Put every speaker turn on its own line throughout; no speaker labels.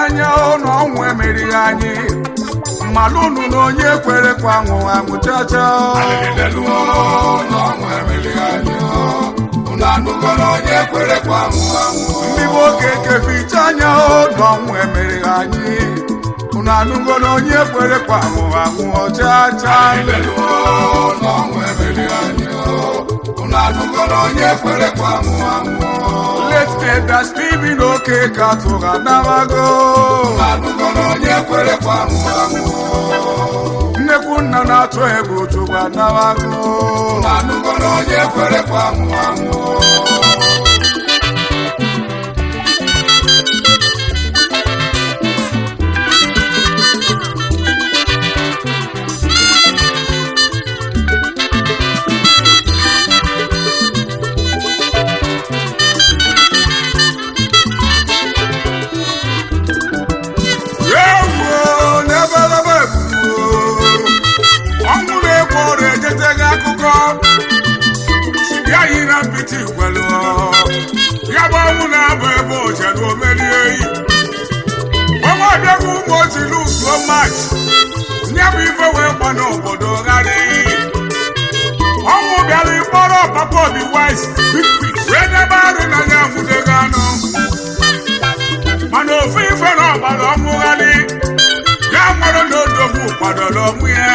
anya na ọnwụ emerighị anyị mmalụ unu na onye kwere kwa anwụ anwụ chacha
Aleleluo n'ọnwụ emelighị anyị unu anụgo na onye kwere kwa anwụ anwụ
ndị nwoke keficha anya na ọnwụ emerighị anyị unu anụgo na onye kwere kwa anwụ anwụ chacha
Aleleluo n'ọnwụ emelighị anyị unu anụgo na onye kwere kwa anwụ anwụ
leteda Steven oke ka tụrụ anabago
unu anụgo na onye kwere kwa anwụ anwụ
nnekwu nna na-atụ egwu chụrụ anabago
unu anụgo na onye kwere kwa anwụ anwụ
ewuo n'ebelebe ebuo ọnwụ na-egbu ọrịa ejeteghị akụkọ ya yi na mpịtị gwelu ya bụ ọnwụ na-abụ ebe ojedu omerie eyi ọnwa abịaghị ụmụ ojiri uzuo machi ya bụ ife wee gba n'obodo ghara iyi ọnwụ bịara ịkpọrọ papa obi wise wee debe arụ na ya nwudeghị anụ mana ofu ife na ọgbara ọmụgharị ya nwere na odogwu kwadoro ọmụ ya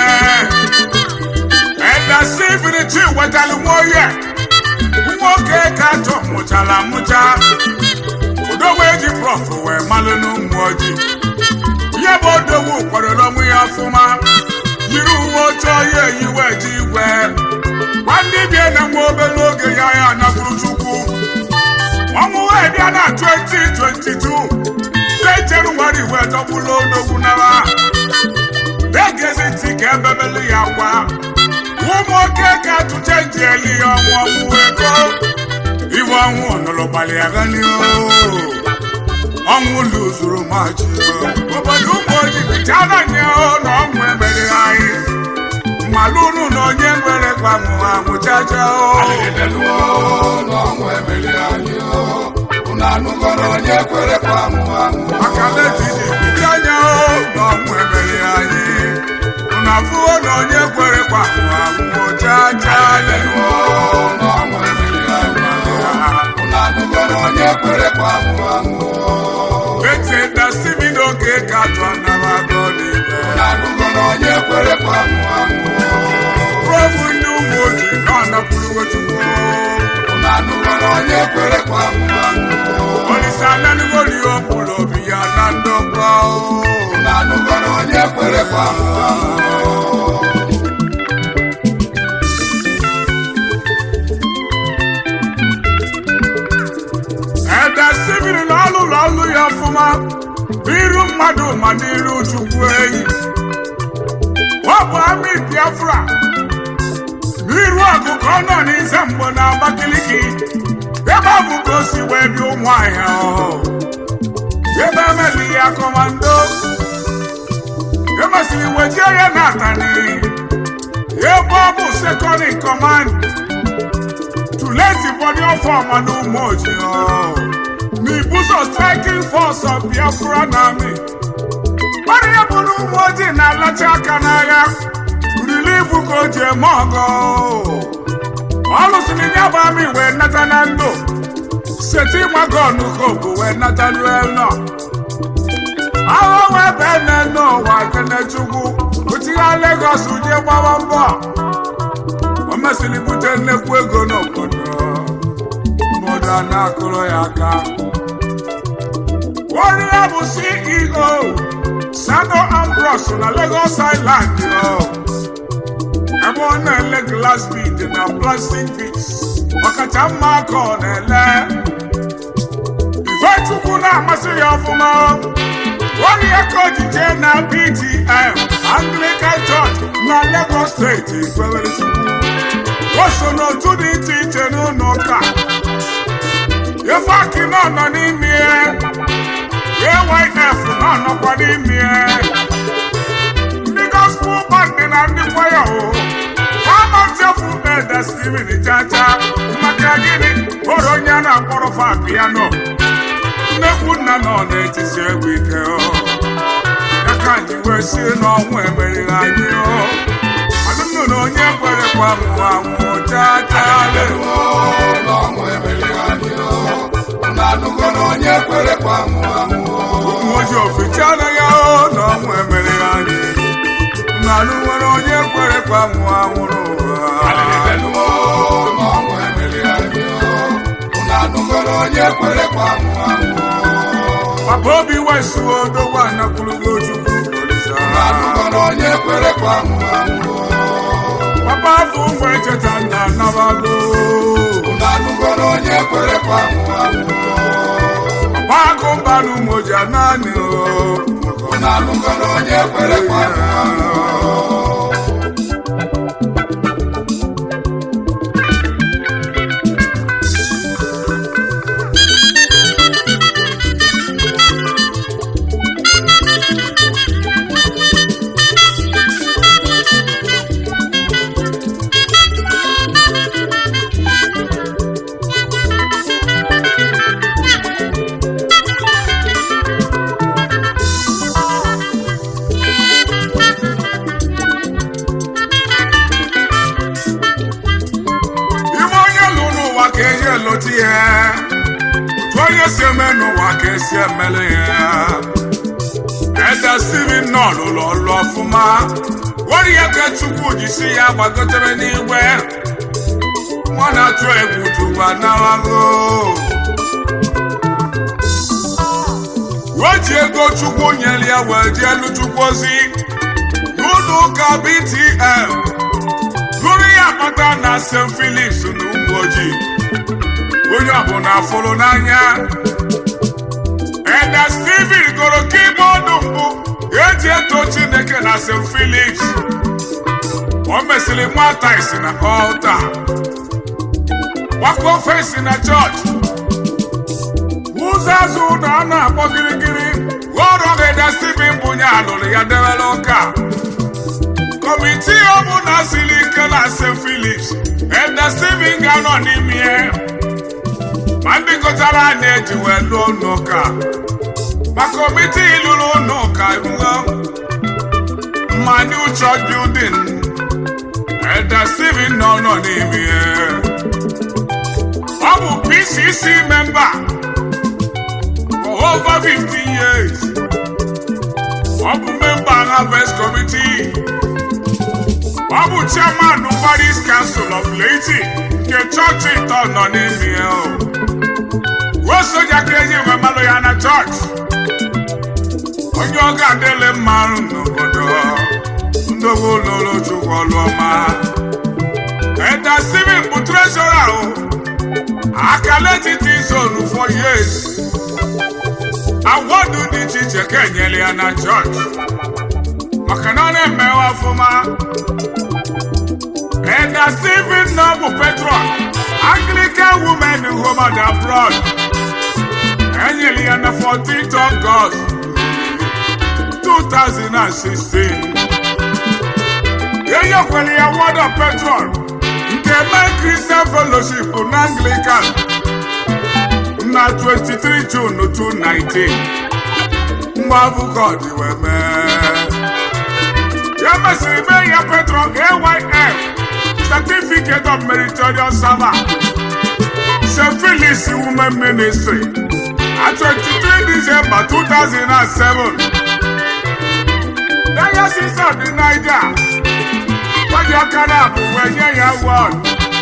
edasi ibirichi wetara nwa oye nwoke ka atọ mụchara amụcha odogwu eji prọf wee malụ n'ụmụ ojii ihe bụ odogwu kwadoro ọmụ ya ọfụma yiri uwe oche ọya eyi wee ji igwe gwa ndị bie na nwa obere oge ya ya anagburu chukwu ọnwụ wee bịa na 2022 de jenụwarị wee dọgbula odogwu nara egezi ntị ka ebebele ya kwa ụmụ oke ka atụche nji eli ya ọnwụ ọnwụ ego iwe ọnwụ nụrụ gbalị ya gani ọnwụ lụzuru machi obodo ụmụ ojii bichara nye na ọnwụ emere anyị mmalụ unu na onye nwere gbanwụ anwụ chacha
Aleleluo n'ọnwụ emelighị anyị unu anụgo na onye kwere kwa anwụ anwụ
maka letidi bido anya na ọnwụ emere anyị unu afụwo na onye kwere kwa anwụ chacha
Aleleluo n'ọnwụ emelighị anyị unu anụgo na onye kwere kwa anwụ anwụ
etida Steven oge ka tụ anabago n'ibe
unu anụgo na onye kwere kwa anwụ anwụ
profu ndị ụmụ ojii nọ napụrụ chukwu
unu anụgo na onye kwere kwa anwụ anwụ
olise ananugoli okpuru obi ya na ndokwa
unu anụgo na onye kwere kwa anwụ anwụ
ede Steven na ọlụlụ ọlụ ya ọfụma n'iru mmadụ ma n'iru chukwu enyi ọ bụ amị Biafra n'iru ọgụ ka ọ nọ n'ize mgbe na Abakaliki ebe ọ bụ ka o si wee bịa ụmụ ahịa ebe emeli ya kọmando emesiri wejie ya na atani ebe ọ bụ second in command tuleti body of ọma n'ụmụ ojii n'ibuso striking force of Biafra army ọrụ ya bụ na ụmụ ojii na-alacha aka n'agha rilivu ka o ji eme ọgọ ọ lụsịrị ya bụ amị wee nata na ndụ seti magon kobu wee nata luelnọ agha wee bee nne n'ụwa kenechukwu otigha Legọs jee gbawa mbọ o mesịrị bute nnekwu ego n'obodo mmadụ a na-akụrụ ya aka onye ya bụ CEO Sano Ambrose na Lagos Island yo. ebe ọ na-ele glass bead na plastic beads ọkacha mma aka ọ na-ele Ifechukwu na-amasị ya ọfụma onye ya ka ojije na PTM Anglican Church na Lagos steeti kwewere Chukwu o so n'otu dị iche iche n'ụlọ ụka Ifeaki nọ nọ n'ime AYF nọ nọkwa n'ime ndị gospel band na ndị kwaya o ama nchefu ede Steven Chacha maka gịnị hụrụ onye a na-akpọrọ fa piano nnekwu nna nọ na-etisi egwu ike o ya ka ji wee si n'ọnwụ emerighị anyị o alụmnụ na onye kwerekwa nwụ anwụ chaa chaa
Aleleluo, n'ọnwụ emelighị anyị o. Unu anụgo na onye kwere kwa nwụ anwụ o.
ụmụoji ofichala ya o na ọnwụ emerighị anyị na alụ nwere onye kwerekwa nwụ anwụrụ ụwa
Aleleluo, n'ọnwụ emelighị anyị o. Unu anụgo na onye kwere kwa nwụ anwụ o.
papa obi wesuo odogwu anakwurugo chukwu olisa
Unu anụgo na onye kwere kwa nwụ anwụ o.
papa afọ ụmụ echeta nna anabago
Unu anụgo na onye kwere kwa nwụ anwụ o.
papa agụ mba na ụmụoji naanị o
Unu anụgo na onye kwere kwa nwụ anwụ o.
ime onye lụ n'ụwa ka eji eloti ya otu onye si eme n'ụwa ka esi emele ya ede steven nọ lụrụ ọrụ ọfụma were ya ka chukwu jisi ya gbagotere n'igwe nwa na-atụ egwu tuba narago o ji ego chukwu nyere ya wee jee elu chukwu ozi n'ụlọ ụka btl gụrụ ya akpata na st philips na ụmụ ojii onye ọbụla fụrụ n'anya ede steven gụrụ kibọọdụ mbụ eji eto chineke na st philips o mesịrị nwata isi na ọlta gbakọ fesi na chọọchị ụzọ azụ ụlọ a na-akpọ gịrịgịrị ọrụ ede steven bụ nye alụrụ ya dewere ụka kọmitii ọbụla siri ike na st philips ede steven ga-anọ n'ime ya ma ndị gụtara anyị eji wee lụọ n'ụka ma kọmitii lụrụ n'ụka ruo ma new church building ede steven nọ nọ n'ime ya ọ bụ pcc member for over 15 years ọ bụ member harvest committee ọ bụ chairman paris council of laity nke chọọchị ịtọ nọ n'ime ya o ruo soja ka eji wee malụ ya na chọọchị onye ọ ga-adịle mma n'obodo ndogo ụlọọrụ chukwu ọlụ ọma eda steven bụ trezọra o akala etiti zonu for years awọdụ dị iche iche ka enyere ya na chọọchị maka na ọ na-emewe ọfụma Eda Stephen Noble Petron, Anglican women in home and abroad. Enyere ya na 14th August 2016. Enyekwere ya Word of Petron nke Men Christian Fellowship na Anglican na 23 June 2019. Mgbe abụkọ dị wee mee. Ya mesịrị mee ya Petron AYF Certificate of Meritorious Server St. Phyllis Women Ministry at 23 December 2007 Diocese of the Niger Wọ́n aka na abụ wee nye ya award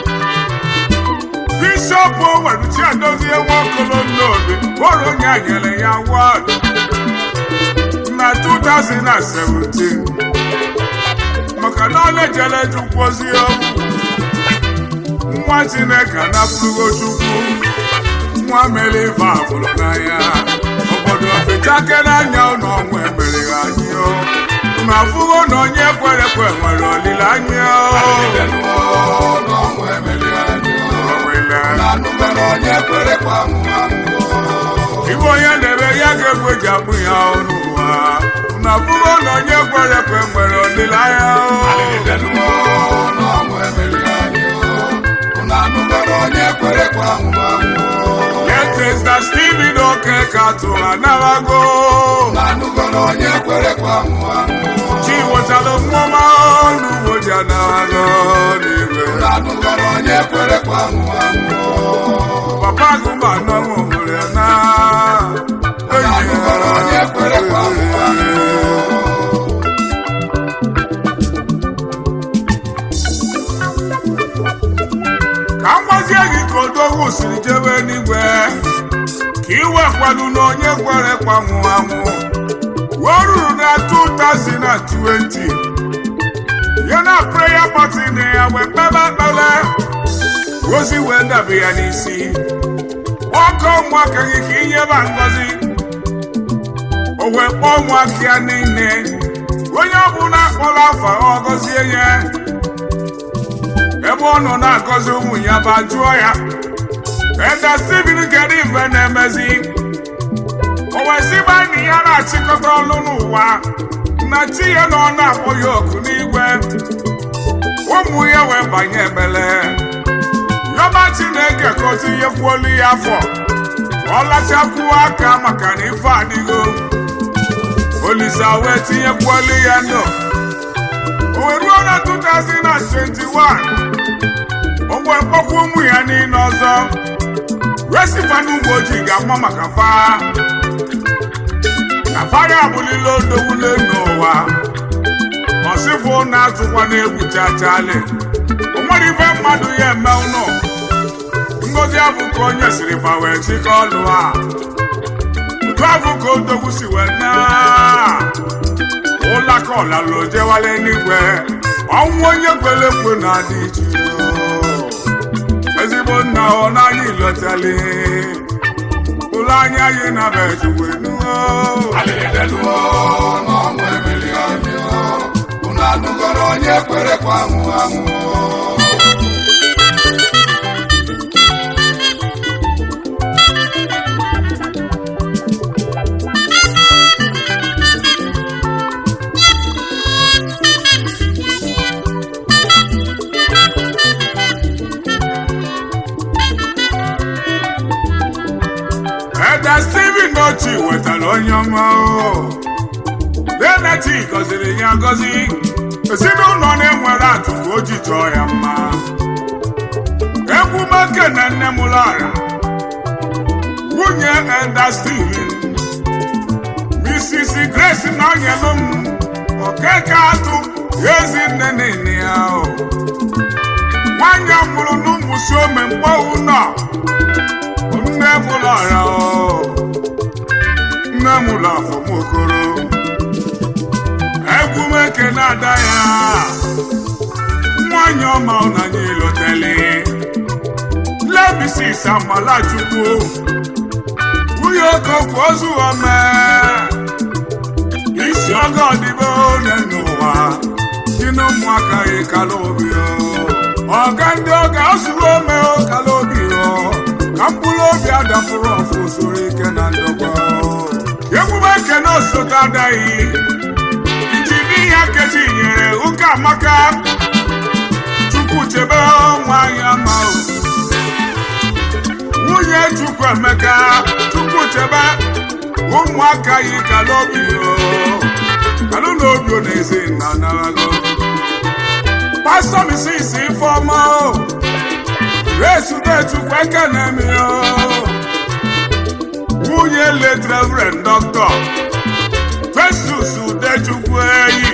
Bishop Owen Chiadozie Nwokolo Nnobi bụrụ onye a nyere ya award na 2017 maka na ọ na-ejele chukwu ozi okwu nwa chineke anapụrugo chukwu nwa mere ife afụrụ n'anya obodo fechake n'anya ụlọ ọnwụ emereghị anyị o unu afụgo na onye kwere ekwe nwere olileanya o
Aleleluo, n'ọnwụ emelighị anyị o.
Owele.
Unu anụgo na onye kwere kwa nwụ anwụ o.
ibe onye na-eme ya ga-egwu eji akpụ ya ọnụ ụwa unu afụgo na onye kwere ekwe nwere olileanya o
Aleleluo, n'ọnwụ emelighị anyị o. Unu anụgo na onye kwere kwa nwụ anwụ o.
Let is the Stephen Oke okeke atụ anabago
na-anụgo na onye kwere kwa anwụ anwụ
chi wetara mmụọma n'ugbo ji anabago n'igwe
na-anụgo na onye kwere kwa anwụ anwụ
papa gụma nọmụ hụrụ ya na
na-anụgo na onye kwere kwa anwụ anwụ
ka m gwazie gị ka odogwu siri jebe n'igwe ka iwe kwado na onye kwere kwanwụ anwụ wee ruru na 2020 ya na prayer party na ya wee kpebe ekpere ozi wee dabe ya n'isi ọkọ ụmụaka gị ka inyeba ngozi o wee kpọọ ụmụaka ya niile onye ọbụla kpọrọ afa ọ gọzie ya ebe ọ nọ na-agọzi ụmụ ya ba jụọ ya eda Steven kedu mgbe na-emezi o wee sị gba enyi ya na-achịkọta ọlụ n'ụwa na chi ya na ọ na-akpọ ya oku n'igwe ụmụ ya wee banye ekpele yọba Chineke ka o tinyekwuolu ya afọ ka ọ lachakwuo aka maka na ife adịgo Olisa wee tinyekwuolu ya ndụ o wee ruo na 2021 o wee kpọkwa ụmụ ya niile ọzọ wee sikwa n'ụmụ ojii ga-ama maka fa na faya abụlila odowule n'ụwa ọsịfụ na-atụkwa n'egwu chachali o nwere ife mmadụ ya eme ụnụ ngozi abụ ka onye siri ma wee chịkọ ọlụ a udu abụ ka odogwu si wee naa ụlaka ọlalụ jewale n'igwe ọnwụ onye kwere ekwe na-adị iche ezigbo nna ọ n'anya ilotali ụlọ anya anyị na bejugwe nuo
alịleluo na ọnwụ emeli anyị unu anụgo na onye kwere kwa anwụ anwụ
Eda Steven Ochi wetara onye ọma o Deneti gọziri ya gọzi ezinụlọ na-enwere atụ ka o ji chọọ ya mma egwu make na nne m lara nwunye Eda Steven Mrs. Grace na onyelu m okeke atụ ezi nne niile ya o nwanyị a mụrụ n'ụmụ si ome mkpọ ụlọ nne m lara o nne m ụlọ afọmokoro egwu m ekene ada ya nwanyị ọma ụnanya ilotele lebisis amalachukwu nwunye okokwu ozu ome isi ọgọ ọdịbe onye n'ụwa dị na ụmụaka ya kala obi o ọga ndị ọga ozuru ome o kala obi o ka mkpụrụ obi adapụrụ ọfụ soro ike na ndokwa emume ekene osote adaghị injinia kechi nyere ụka amaka chukwu chebe nwanyị ama o. nwunye chukwu emeka chukwu chebe ụmụaka yi kala obi o kalụ na obi o na-ezi na narago pastọ misisi ifeọma o resute chukwu ekene mi o nwunye late reverend dọkịta festus udechukwu eyi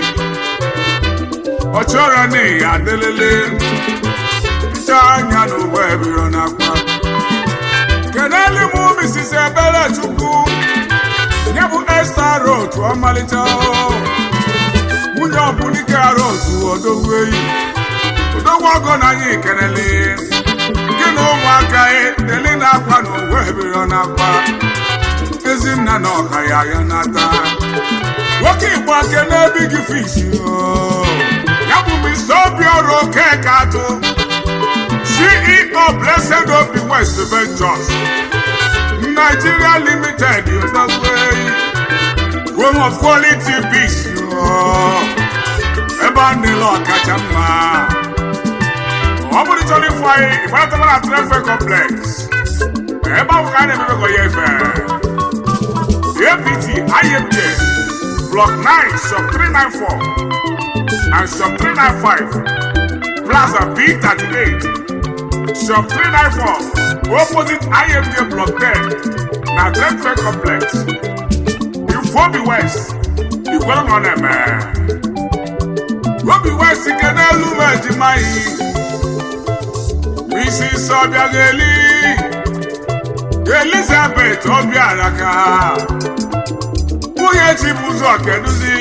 ọ chọrọ na ya adelele ncha anya na uwe biro n'akwa keneli mụ mrs ebere chukwu nye bụ esta rot ọmalịcha o. nwunye ọbụnike rot odogwu eyi odogwu ọgọ na anyị kenele gị na ụmụaka ya deli na-akwa na uwe biro n'akwa ezinna na ọka ya ya nata nwoke igbo ake n'ebi gị fishi ya bụ mr obiọrụ okeke atụ ceo blessed obi west ventures nigeria limited odogweyi home of quality peace ebe a na-ele ọkacha mma ọ bụrụ chọrọ ịfụ anyị ịgbatara na trefe complex ebe ahụ ka a na-emebego ya efe APT IMJ Block 9 Sub 394 and Sub 395 Plaza B38 Sub 394 opposite IMJ Block 10 na Trade Complex Ifobi West Igwelong Oneme Obi West ike n'elu m ejima yi Mrs. Obiageli Elizabeth Obiaraka nwunye Chibuzo Keduzi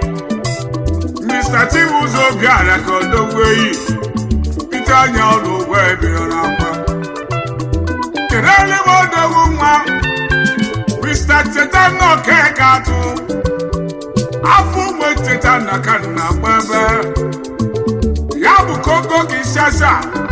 Mr. Chibuzo Obiaraka Odogweyi Peter anya ọrụ ụgwọ ebiro n'akwa kelele m odogwu nwa Mr. Cheta Nnọkeka atụ afọ ụmụ cheta na ka na gbebe ya bụ koko Kinshasa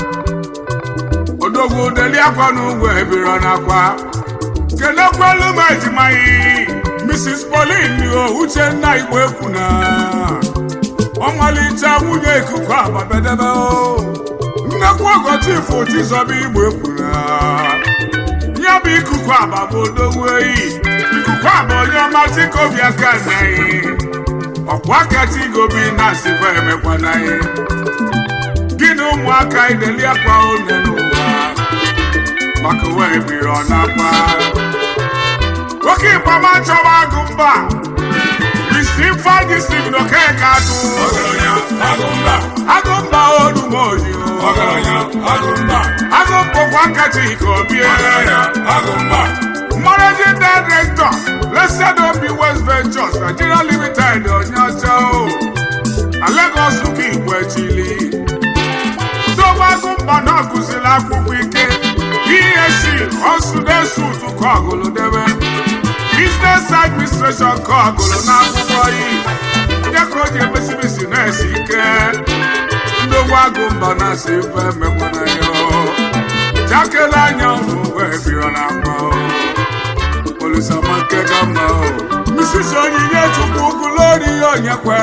odogwu deli akwa n'ugwu ebiro n'akwa kelekwelu m ejimaghị Mrs. Pauline o Uchenna Igbo ekwu na ọmalịcha nwunye ikuku agbabedebe o nnekwu ogochifu Chizoba Igbo ekwu na ya bụ ikuku aba bụ odogwu eyi ikuku aba onye ọma chikobi aka naghị ọkwa aka chigobi na-asịkwa emekwana ya gị na ụmụaka ideli akwa one n'ụwa maka wee biri ọ na-akpa oke ịkpama chọwa agụ mba isi ifeanyị si n'okeka atụ
ọgaranya agụmba
agụ mba onumoji
ọgaranya agụmba
agụ mbụkwa kacha ike obie
ọgaranya agụmba
managing director blessed obi west ventures nigeria limited onye ọcha o na lagos ka igbo echili ndogbago mba na ọgụziri akwụkwọ ike esc ọsụdesut ka ọgụlụ debe business administration ka ọgụlụ n'akwụkwọ yi ya ka o ji emesimesi na-esi ike ndogbago mba na-asị ife emekwana ya jakele anya ụmụ wee biro na akpa olisamake gama Mrs. onyinye chukwu gulori onyekwe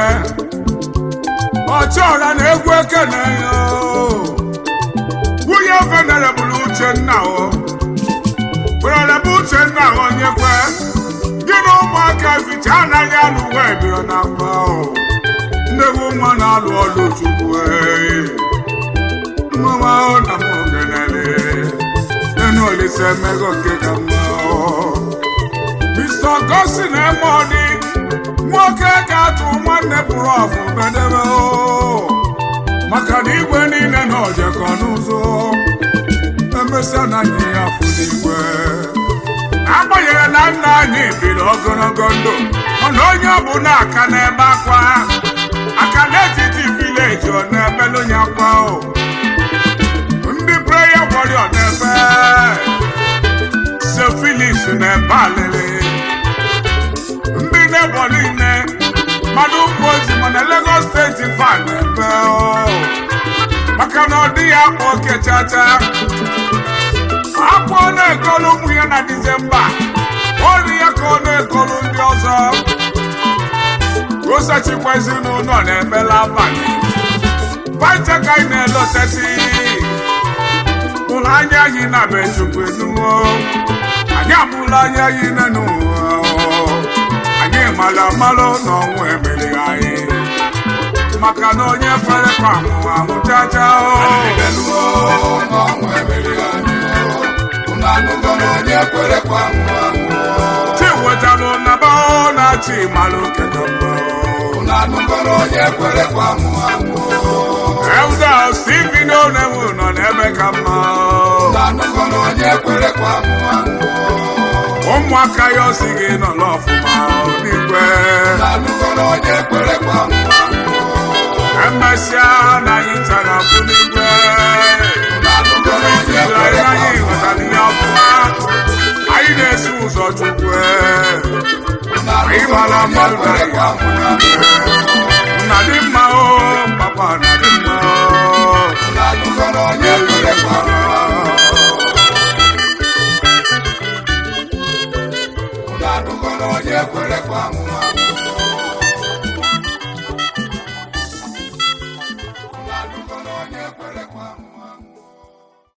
ọchọra na egwu ekene ya nwunye venerebụl uchenna o venerebụ uchenna onyekwe gị na ụmụaka ficha anaghị alụ wee biro na akpa nnewu mma na-alụ ọlụ chukwu mmanwụ ahụ na m ogenele nínú olùsẹ mẹgọ kéka mọ. Mr. Augustine Emoni nwoke ga-atụ nwanne pụrụ ọfụ bedebe o maka na igwe niile na ojekọ n'ụzọ emesịa na anyị ya fụ n'igwe agbanyeghị na nna anyị biri ogologo ndụ mana onye ọbụla aka n'ebe akwa aka n'etiti vileji ọ na-ebelu onye akwa o ndị prayer warrior na-ebe St. Phillips na-ebe alịrị ndị nebo niile mmadụ ụmụ ozi mana Lagos steeti fan na-ebe o. maka na ọ dịghị akpa oke chacha akwa ọ na-egolu ụmụ ya na Disemba ori ya ka ọ na-egolu ndị ọzọ osachikwa ezinụlọ na-emela abalị baita ka anyị na-elotesi ụlọ anya anyị na be chukwu enuwo anyị amụla anya anyị n'ụwa anyị mara amalụ na ọnwụ emerighị anyị maka na onye fere kwa anwụ anwụchacha
Ebeluo n'ọnwụ emeri anyị unu anụgo na onye kwere kwa nwụ anwụ
chi wetalụ na be na chi malụ kedamba
unu anụgo na onye kwere kwa nwụ anwụ
Elda Stephen Onewu nọ n'ebe ka mma
unu anụgo na onye kwere kwa nwụ anwụ
ụmụaka ya osi gị nọ n'ọfụma n'igwe
unu anụgo na onye kwere kwa nwụ anwụ
emesịa na anyị tara bụ n'igwe
unu anụgo na onye
Anyị
kwere kwa
anyị
nwụ
ghọtara ihe ọfụma anyị na-esi ụzọ chukwu
unu
anyị
anụgo
mara
na onye
mmadụ
kwere kwa nwụ anwụ
nna dị mma o papa na dị mma
unu anụgo na onye kwere kwa nwụ unu anụgo na onye kwere kwa nwụ unu anụgo na onye kwere